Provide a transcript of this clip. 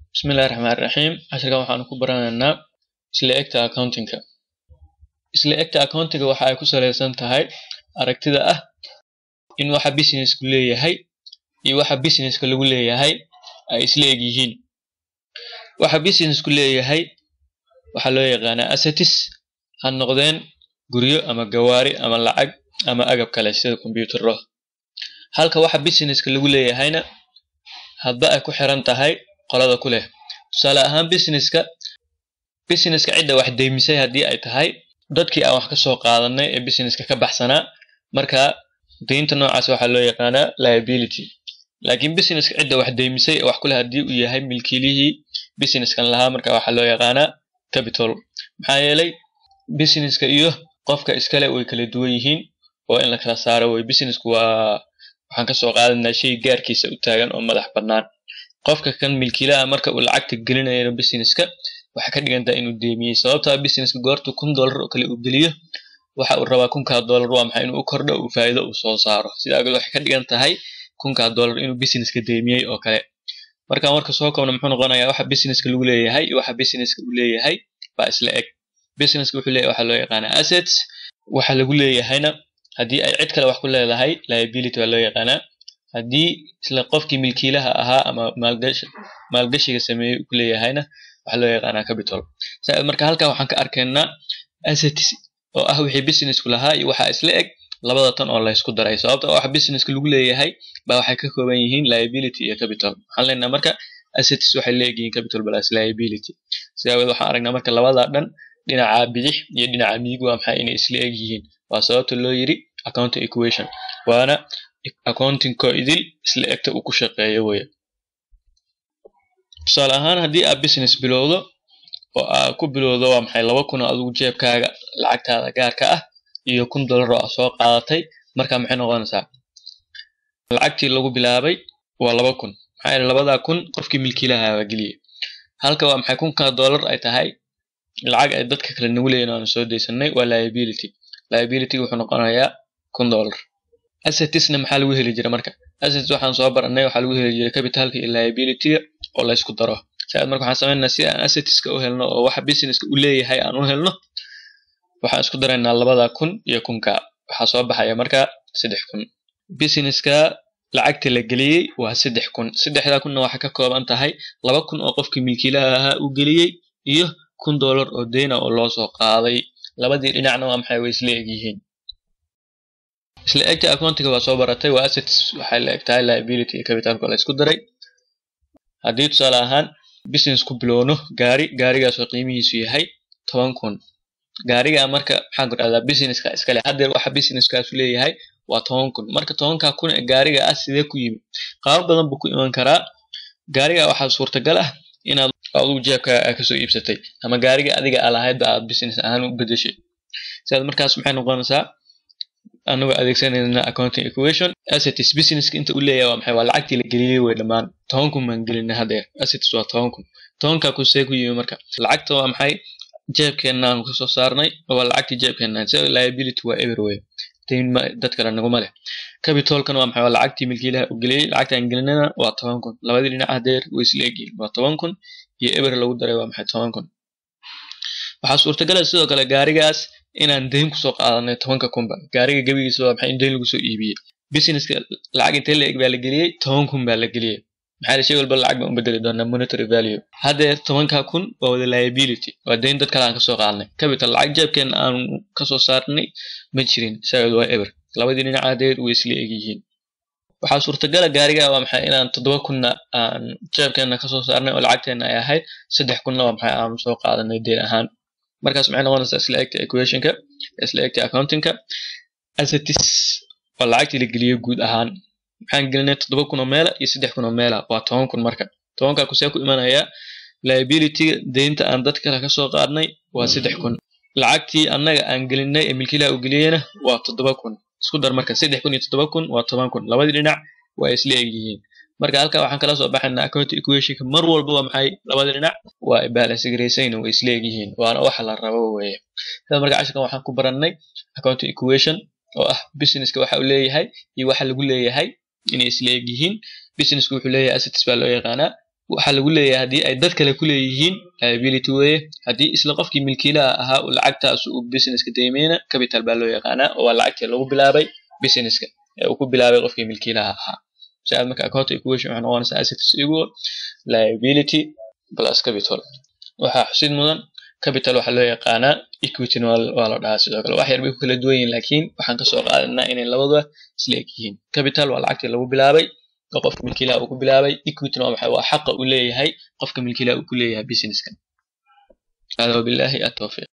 Bismillahi Raxmaani Raxiim. Casharkan waxaanu ku baranaynaa isla egta accounting-ka. Isla egta accounting-ga waxa ay ku saleysan tahay aragtida ah in waxa business-ku leeyahay iyo waxa business-ka lagu leeyahay ay isla eg yihiin. Waxa business-ku leeyahay waxaa loo yaqaanaa assets ha noqdeen guryo ama gawaari ama lacag ama agab kale sida kombiyuutarro. Halka waxa business-ka lagu leeyahayna hadba ay ku xiran tahay qolada ku leh. Tusaale ahaan business-ka business-ka cidda wax deymisay haddii ay tahay dadkii aan wax ka soo qaadanay ee business-ka ka baxsanaa marka deynta noocaas waxaa loo yaqaanaa liability. Laakiin business-ka cidda wax deymisay ee wax ku leh haddii uu yahay milkiilihii business-kan lahaa marka waxaa loo yaqaanaa capital. Maxaa yeelay business-ka iyo qofka iskale way kala duwan yihiin oo in la kala saaro way business-ku waa waxaan ka soo qaadanaa shay gaarkiisa u taagan oo madax bannaan. Qofka kan milkiilaha marka uu lacagta gelinayo business-ka waxay ka dhigan tahay inuu deemiyey sababtoo ah business-ka goortu kun dollar oo kale uu geliyo waxa uu rabaa kunkaa dollar waa maxay inuu u kordho uu faa'iido uu soo saaro. Sidaa awgeed waxay ka dhigan tahay kunkaa dollar inuu business-ka deemiyey oo kale. Markaan marka soo koobno muxuu noqonayaa waxa business-ka lagu leeyahay iyo waxa business-ka uu leeyahay baa isla eg. Business-ka wuxuu leeyahay waxaa loo yaqaanaa assets waxa lagu leeyahayna haddii ay cid kale wax ku leedahay liability baa loo yaqaanaa. Haddii isla qofkii milkiilaha ahaa ama maalgashi maalgashiga sameeyey uu ku leeyahayna waxaa loo yaqaanaa capital. Saa marka halkan waxaan ka arkaynaa assets oo ah wixii business-ku lahaa iyo waxa isla eg labada tan oo la isku daray sababtoo ah waxa business-ka lagu leeyahay baa waxay ka kooban yihiin liability iyo capital. Waxaan leenahay marka assets waxay leeyihiin capital plus liability. Sidaa awgeed waxaan aragnaa marka labada dhan dhinaca bidix iyo dhinaca midig waa maxay inay isla eg yihiin. Waa sababta loo yiri accounting equation waana accounting-ko idil isla egta uu ku shaqeeyo weeye. Tusaale ahaan haddii aad business bilowdo oo aad ku bilowdo waa maxay laba kun oo adigu jeebkaaga lacagtaada gaarka ah iyo kun dollar oo aad soo qaadatay marka maxay noqonaysaa lacagtii lagu bilaabay waa laba kun maxaa yeelay labadaa kun qofkii milkiilaha baa geliyey halka waa maxay kunkaa dollar ay tahay lacag ay dadka kale nagu leeyihin aanu soo deysanay waa liability liability wuxuu noqonayaa kun dollar assetsna maxaa lagu heli jiray marka assets waxaan soo baranay waxaa lagu heli jiray capitalka iyo liability-ga oo la isku daro sidaas marka waxaan sameynaynaa si aan assetska u helno oo waxa business-ka uu leeyahay aan u helno waxaan isku daraynaa labada kun iyo kunka waxaa soo baxaya marka saddex kun business-ka lacagta la geliyey waa saddex kun saddexdaa kunna waxay ka kooban tahay laba kun oo qofkii milkiilaha ahaa uu geliyey iyo kun dollar oo deyna oo loo soo qaaday labadii dhinacna waa maxay way isla eg yihiin isla egta accounting-ga waa soo baratay waa assets waxay la eg tahay liability iyo capitalka la isku daray haddii tusaale ahaan business ku bilowno gaari gaarigaas oo qiimihiisu yahay toban kun gaariga marka maxaan ku dhahdaa business-ka iskale haddeer waxa business-kaasu leeyahay waa toban kun marka tobankaa kun ee gaariga ah sidee ku yimid qaabo badan buu ku iman karaa gaariga waxaa suurtagal ah inaad adigu jeebkaaga kasoo iibsatay ama gaariga adiga aa lahaydba aad business ahaan u bedeshay sidaas markaas maxay noqonaysaa anagoo adeegsanayna accounting equation assets business-ka inta uu leeyahay waa maxay waa lacagtii la geliyey way dhammaan toban kun baan gelinay haddeer assets waa toban kun tobankaa kun see ku yimi marka lacagta waa maxay jeebkeenaan kasoo saarnay waa lacagtii jeebkeenaan sida liability waa ever way dayn dad kale naguma leh capitalkan waa maxay waa lacagtii milkiilaha uu geliyey lacagtaan gelinana waa toban kun labadii dhinac haddeer way isla egyihiin waa toban kun iyo eber lagu daray waa maxay toban kun waxaa suurtagala sidoo kale gaarigaas inaan deyn kusoo qaadanay tobanka kunba gaariga gebigiisa waa maxay in deyn lagu soo iibiyey businesska lacag intee la eg baa la geliyey toban kun baa la geliyey maxaa yeelay shay walba lacag baan u bedeli doonaa monetary value haddeer tobanka kun waa wada liability waa deyn dad kale aan kasoo qaadnay capital lacag jeebkeena aan kasoo saarnay ma jirin saageed waa eber labadii dhinac haddeer way isla eg yihiin waxaa suurtagala gaariga waa maxay inaan toddoba kunna aan jeebkeena kasoo saarnay oo lacagteena ay ahayd saddex kunna waa maxay aanu soo qaadanay deyn ahaan markaas maxay noqonaysaa isla egta equation-ka isla egta accounting-ka assets waa lacagtii la geliyey guud ahaan maxaan gelinay toddoba kun oo meela iyo saddex kun oo meela waa toban kun marka tobankaa kusee ku imanayaa liability-ga deynta aan dad kale kasoo qaadnay waa saddex kun lacagtii annaga aan gelinay ee milkiilaha uu geliyeyna waa toddoba kun isku dar marka saddex kun iyo toddoba kun waa toban kun labadii dhinac waa isla eg yihiin marka halkaa waxaan kala soo baxaynaa accounting equation-ka mar walba waa maxay labada dhinac waa balance garaysayn way isla eg yihiin waana waxa la rabo weeye sida marka casharkan waxaan ku barannay accounting equation oo ah business-ka waxa uu leeyahay iyo waxa lagu leeyahay inay isla eg yihiin business-ku wuxuu leeyahay assets baa loo yaqaanaa waxaa lagu leeyahay haddii ay dad kale ku leeyihiin liability weeye haddii isla qofkii milkiilaha ahaa uu lacagtaas uu businesska deymeyna capital baa loo yaqaanaa oo waa lacagtii lagu bilaabay businesska ee uu ku bilaabay qofkii milkiilaha ahaa si aad marka account equation waxay noqonaysaa assets equal liability plus capital waxaa xusid mudan capital waxaa loo yaqaanaa equity waa la dhahaa sidoo kale wax yar bay ku kala duwan yihiin laakiin waxaan kasoo qaadanaa inay labaduba isla eg yihiin capital waa lacagtii lagu bilaabay oo qofka milkiilaha uu ku bilaabay equityna waa maxay waa xaqa uu leeyahay qofka milkiilaha uu ku leeyahay businesskan hada wabillahi atawfiiq